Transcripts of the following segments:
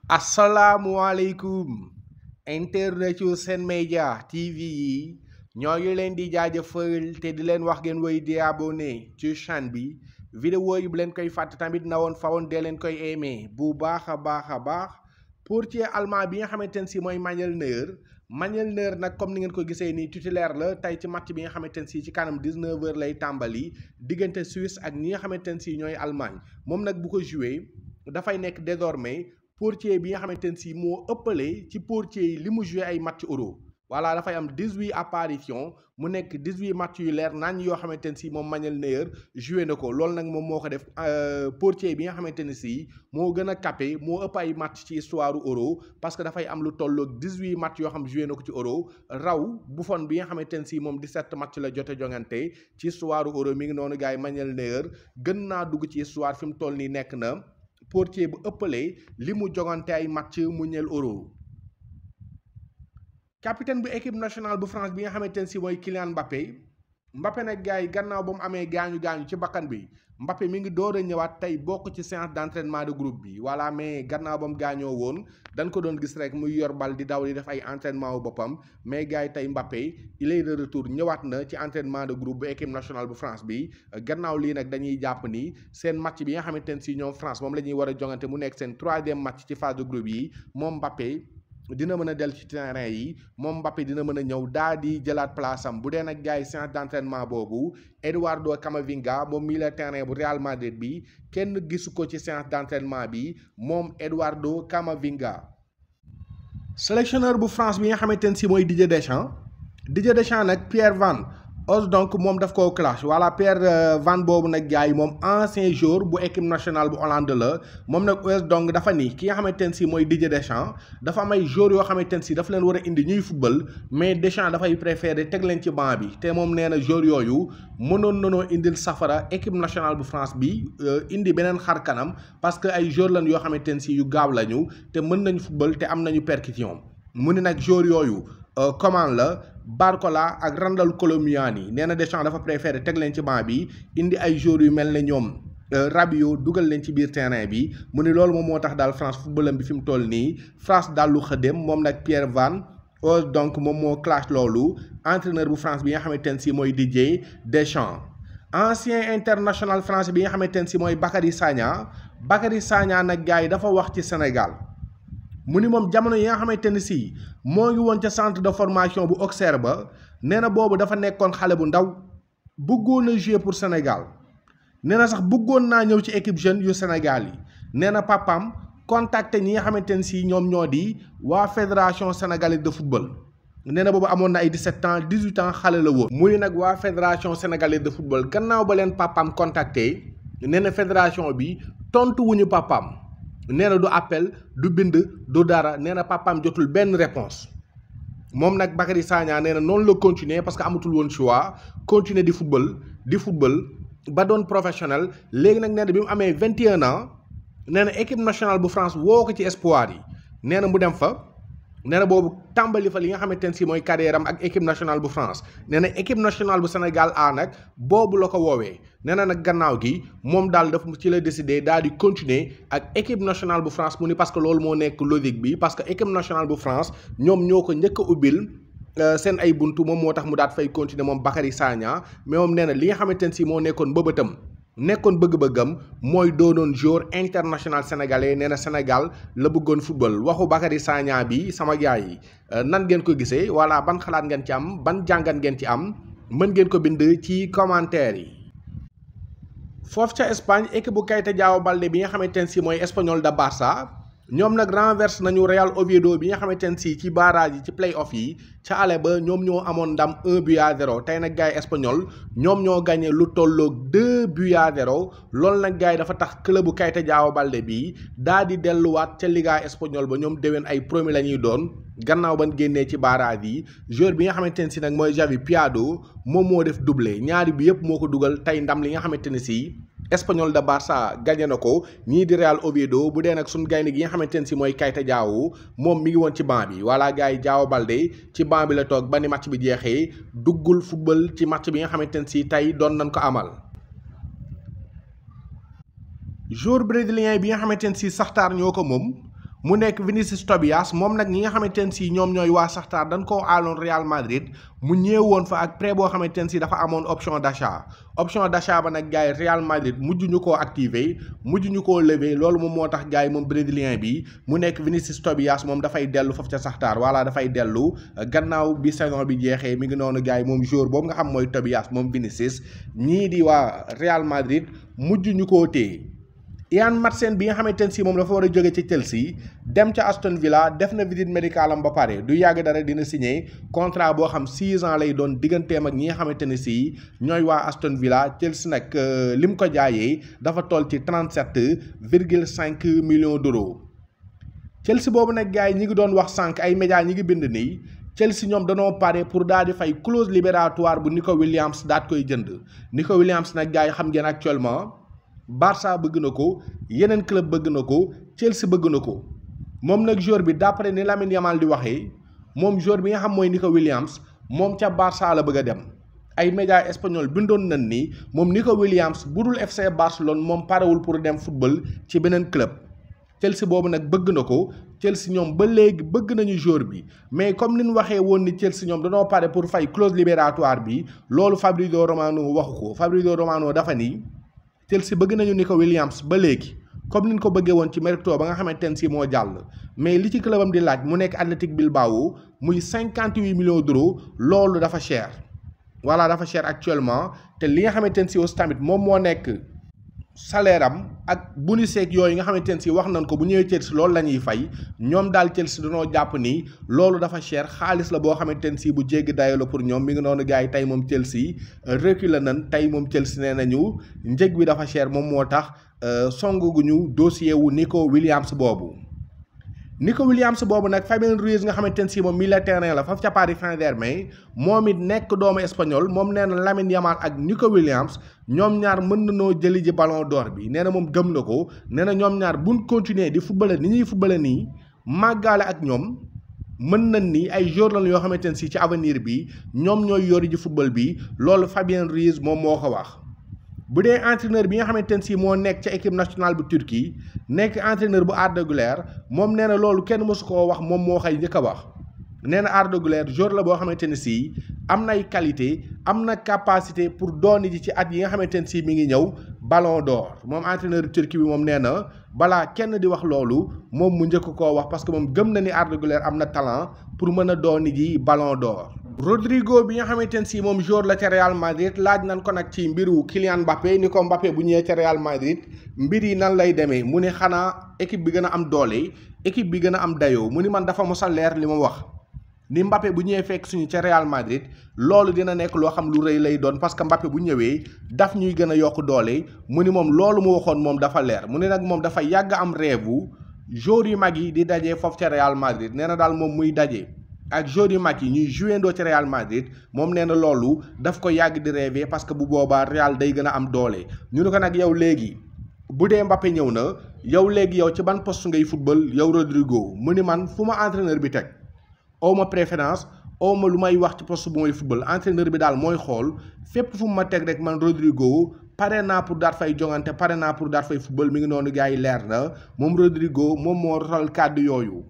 asalaamualeykum internet yu Sen Média TV yi ñoo ngi leen di jaajëfal te di leen wax ngeen woy di abonné ci chaîne bi vidéo yi bu leen koy fàtte tamit na woon fa woon dee leen koy aimé bu baax a baax a baax portier allemand bi nga xamante ne si mooy Manuel Neuer Manuel Neuer nag comme ni ngeen ko gisee nii titulaire la tey ci match bi nga xamante ne si ci kanam 19h lay tàmbali diggante Suisse ak ñi nga xamante ne si ñooy Allemagne moom nag bu ko joué dafay nekk désormais portier bi nga xamante ne si moo ëppale ci portier yi li mu joué ay match euro voilà dafay am 18 apparition mu nekk 18 match yu leer nañ yoo xamante ne si moom Manuel Neuer joué na ko loolu nag moom moo ko def portier bi nga xamante ne si moo gën a capé moo ëpp ay match ci histoire euro parce que dafay am lu tolloog 18 match yoo xam joué na ko ci euro raw Buffon bi nga xamante ne si moom 17 match la jote jongante ci histoire euro mi ngi noonu gars yi Manuel Neuer gën naa dugg ci histoire fi mu toll nii nekk na portier bu ëppalee li mu jogante ay match mu ñeel euro capitaine bu équipe nationale bu France bi nga xamante ne si mooy Kylian Mbappé Mbappé nag gars yi gannaaw ba mu amee gaañu gaañu ci bakkan bi Mbappé mi ngi door a ñëwaat tey bokk ci séance d'entraînement de groupe bi voilà mais gannaaw ba mu gaañoo woon dañ ko doon gis rek muy yor bal di daw di def ay entraînement wu boppam mais gars yi tey Mbappé il est de retour ñëwaat na ci entraînement de groupe bu équipe nationale bu France bi gannaaw lii nag dañuy jàpp ni seen match bi nga xamante ne si ñoom France moom la ñuy war a jongante mu nekk seen troisième match ci phase de groupe yi moom Mbappé. dina mën a del ci terrain yi moom Mbappé dina mën a ñëw daa di jëlaat place am bu dee nag gars yi séance d'entraînement boobu Eduardo Camavinga moom milieu terrain bu Real Madrid bi kenn gisu ko ci séance d'entraînement bi moom Eduardo Camavinga. sélectionneur bu France bi nga xamante ne si mooy Didier Deschamps Didier Deschamps nag Pierre Van Hos donc moom daf koo clash voilà Pierre Van boobu nag gars yi moom ancien joueur bu équipe nationale bu Hollande la moom nag Hos donc dafa ni ki nga xamante ne si mooy Didier Deschamps dafa am ay joueurs yoo xamante ne si dafa leen war a indi ñuy football mais Deschamps dafay préféré teg leen ci banc bi te moom nee na joueurs yooyu mënoon nanoo indil safara équipe nationale bu France bi indi beneen xar kanam parce que ay joueurs lañ yoo xamante ne si yu gaaw lañu te mën nañu football te am nañu percussion mu ni nag joueurs yooyu comment la Barcola ak Randal Colomuani nee na Deschamps dafa préféré teg leen ci banc bi indi ay joueurs yu mel ne ñoom Rabiot dugal leen ci biir terrain bi mu ni loolu moom moo tax daal France footballam bi fi mu toll nii France daal lu xëdem moom nag Pierre Van Hos donc moom moo clash loolu entraîneur bu France bi nga xamante ne si mooy Didier Deschamps ancien international français bi nga xamante ne si mooy Bakary Sagna Bakary Sagna nag gars yi dafa wax ci Sénégal. mu ni moom jamono yi nga xamante ne si moo ngi woon ca centre de formation bu Auxerre ba nee na boobu dafa nekkoon xale bu ndaw bëggoon a jouer pour Sénégal nee na sax bëggoon naa ñëw ci équipe jeune yu Sénégal yi nee na papam contacté ñi nga xamante ne si ñoom ñoo di waa fédération sénégalaise de football nee na boobu amoon na ay 17 ans 18 ans xale la woon. mu ni nag waa fédération sénégalaise de football gannaaw ba leen papam contacté nee na fédération bi tontu wuñu papam nee na du appel du bind du dara nee na papaam jotul benn réponse moom nag Bakary Sagna nee na noonu la continuer parce que amatul woon choix continuer di football di football ba doon professionnel léegi nag nee na bi mu amee 21 ans nee na équipe nationale bu France woo ko ci espoir yi nee na mu dem fa nee na boobu tàmbali fa li nga xamante ne si mooy carrière am ak équipe nationale bu France nee na équipe nationale bu Sénégal A nag boobu la ko woowee nee na nag gannaaw gi moom daal daf ci la décidé daal di continuer ak équipe nationale bu France mu ni parce que loolu moo nekk logique bi parce que équipe nationale bu France ñoom ñoo ko njëkk a ubbil seen ay buntu moom moo tax mu daat fay continuer moom Bakary Sagna mais moom nee na li nga xamante ne si moo nekkoon bëbëtam nekkoon bëgg-bëggam mooy doonoon joueur international sénégalais nee na Sénégal la bëggoon football waxu Bakary Sagna bi sama gars yi nan ngeen ko gisee voilà ban xalaat ngeen ci am ban jàngat ngeen ci am mën ngeen ko bind ci commentaire yi. foofu ca Espagne équipe bu Keita Diao Baldé bi nga xamante ne si mooy Espagnol de Barça. ñoom nag renverse nañu Real Oviedo bi nga xamante ne si ci barrage yi ci play-off yi ca ale ba ñoom ñoo amoon ndam 1 but à 0 tey nag gars yi espagnol ñoom ñoo gagné lu tolloog 2 buts à 0 loolu nag gars yi dafa tax club bu Keita Diao Baldé bi daa di delluwaat ca Liga espagnol ba ñoom déwén ay premier la ñuy doon gannaaw ban génnee ci barrage yi joueur bi nga xamante ne si nag mooy Javi Prado moom moo def doublé ñaari bi yëpp moo ko dugal tey ndam li nga xamante ne si. Espagnol de Barça gagné na ko ñii di Real Oviedo bu dee nag suñ gaynde gi nga xamante ne si mooy Keita Diao moom mi ngi woon ci banc bi voilà gars yi Diao Baldé ci banc bi la toog ba ni match bi jeexee duggul football ci match bi nga xamante ne si tey doon nañ ko amal. joueur brésilien bi nga xamante ne si Shakhtar ñoo ko moom mu nekk Vinicius Tobias moom nag ñi nga xamante ne si ñoom ñooy waa Shakhtar dañ koo aaloon Real Madrid mu ñëwoon fa ak prêt boo xamante ne si dafa amoon option d'achat option d'achat ba nag gars yi Real Madrid mujj ñu koo activer mujj ñu koo lever loolu moom moo tax gars yi moom brésilien bi mu nekk Vinicius Tobias moom dafay dellu foofu ca Shakhtar voilà dafay dellu gannaaw bi saison bi jeexee mi ngi noonu gars yi moom joueur boobu nga xam mooy Tobias moom Vinicius ñii di waa Real Madrid mujj ñu koo téye. Ian Maatsen bi nga xamante ne si moom dafa war a jóge ci Chelsea dem ca Aston Villa def na visite médicale am ba pare du yàgg dara dina signé contrat boo xam 6 ans lay doon digganteem ak ñi nga xamante ne si ñooy waa Aston Villa Chelsea nag li mu ko jaayee dafa toll ci 37 virgule 5 millions d'euros. Chelsea boobu nag gars yi ñi ngi doon wax sànq ay médias ñi ngi bind nii Chelsea ñoom danoo pare pour daal di fay clause libératoire bu Nico Williams daat koy jënd Nico Williams nag gars yi xam ngeen actuellement. Barça bëgg na ko yeneen club bëgg na ko Chelsea bëgg na ko moom nag joueur bi d'après ni Lamine Yamal di waxee moom joueur bi nga xam mooy Nico Williams moom ca Barça la bëgg a dem ay médias espagnol bindoon nañ ni moom Nico Williams bu dul FC Barcelone moom parewul pour dem football ci beneen club Chelsea boobu nag bëgg na ko Chelsea ñoom ba léegi bëgg nañu joueur bi mais comme ni ñu waxee woon ni Chelsea ñoom dañoo pare pour fay clause libératoire bi loolu Fabrizio Romano waxu ko Fabrizio Romano dafa ni. Chelsea bëgg nañu Nico Williams ba léegi comme ni ñu ko bëggee woon ci mercato ba nga xamante ne si moo jàll mais li ci clubam di laaj mu nekk Athletic Bilbao muy cinquante huit millions d'euros loolu dafa cher. voilà dafa cher actuellement te li nga xamante ne si aussi tamit moom moo nekk salaire am ak bonus yeeg yooyu nga xamante ne si wax nañ ko bu ñëwee Chelsea loolu la ñuy fay ñoom daal Chelsea dañoo jàpp ni loolu dafa cher xaalis la boo xamante ne si bu jéggi dayo la pour ñoom mi ngi noonu gars yi tey moom Chelsea reculer nañ tey moom Chelsea nee nañu njëg bi dafa cher moom moo tax songuñu dossier wu Nico Williams boobu. Nico Williams boobu nag Fabien Ruiz nga xamante ne si moom milieu terrain la foofu ca Paris Saint-Germain moom it nekk doomu espagnol moom nee na Lamine Yamal ak Nico Williams ñoom ñaar mën nañoo jëli ji ballon d'or bi nee na moom gëm na ko nee na ñoom ñaar buñ continuer di football ni ñuy football nii màggaale ak ñoom mën nañ ni ay joueurs lañ yoo xamante ne si ci avenir bi ñoom ñooy yori ji football bi loolu Fabien Ruiz moom moo ko wax. bu dee entraîneur bi nga xamante ne si moo nekk ca équipe nationale bu Turquie nekk entraîneur bu Arda Güler moom nee na loolu kenn mësu koo wax moom moo xëy njëkk a wax nee na Arda Güler joueur la boo xamante ne si am nay qualité am na capacité pour dooni ji ci at yi nga xamante ne si mi ngi ñëw ballon d'or moom entraîneur Turquie bi moom nee na balaa kenn di wax loolu moom mu njëkk koo wax parce que moom gëm na ni Arda Güler am na talent pour mën a dooni ji ballon d'or Rodrigo bi nga xamante ne si moom joueur la ca Real Madrid laaj nañ ko nag ci mbiru Kylian Mbappé ni ko Mbappé bu ñëwee ca Real Madrid mbir yi nan lay demee mu ni xanaa équipe bi gën a am doole équipe bi gën a am dayoo mu ni man dafa mos a leer li ma wax ni Mbappé bu ñëwee fekk suñu ca Real Madrid loolu dina nekk loo xam lu rëy lay doon parce que Mbappé bu ñëwee daf ñuy gën a yokk doole mu ni moom loolu mu waxoon moom dafa leer mu ni nag moom dafa yàgg am rêve joueur yu mag yi di daje foofu ca Real Madrid nee na daal moom muy daje. ak joueurs yu mag yi ñuy joué ndoo ci Real Madrid moom nee na loolu daf ko yàgg di rêver parce que bu boobaa Real day gën a am doole ñu ne ko nag yow léegi bu dee Mbappé ñëw na yow léegi yow ci ban poste ngay football yow Rodrigo mu ni man fu ma entraîneur bi teg aw ma préférence aw ma lu may wax ci poste bu may football entraîneur bi daal mooy xool fépp fu mu ma teg rek man Rodrigo pare naa pour daat fay jongante pare naa pour daat fay football mi ngi noonu gars yi leer na moom Rodrigo moom moo rotal kàddu yooyu.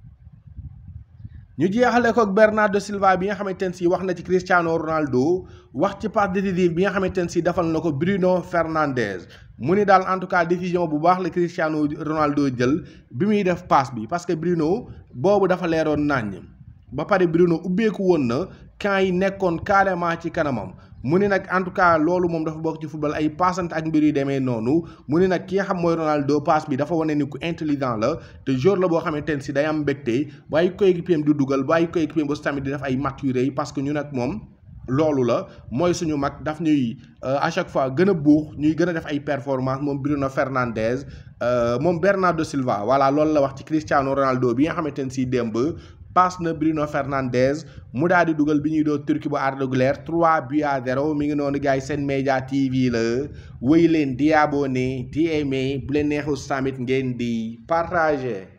ñu jeexale ko ak Bernardo Silva bi nga xamante ne si wax na ci Cristiano Ronaldo wax ci passe décisive bi nga xamante ne si defal na ko Bruno Fernandes mu ni daal en tout cas décision bu baax la Cristiano Ronaldo jël bi muy def passe bi parce que Bruno boobu dafa leeroon naññ ba pare Bruno ubbeeku woon na camp yi nekkoon carrément ci kanamam mu ni nag en tout cas loolu moom dafa bokk ci football ay passante ak mbir yu demee noonu mu ni nag ki nga xam mooy Ronaldo passe bi dafa wane ni ku intelligent la te joueur la boo xamante ne si day am mbégte ba ay coéquipier di dugal ba ay coéquipier ba tamit di def ay maturé yi parce que ñu nag moom loolu la mooy suñu mag daf ñuy à chaque fois gën a buux ñuy gën a def ay performance moom Bruno Fernandes moom Bernardo Silva voilà loolu la wax ci Cristiano Ronaldo bi nga xamante ne si démb passe na Bruno Fernandes mu daal di dugal bi ñuy doo Turquie bu Arda Güler 3 buts à 0 mi ngi noonu gars yi seen média TV la wéy leen di abonné di aimé bu leen neexul tamit ngeen di partager.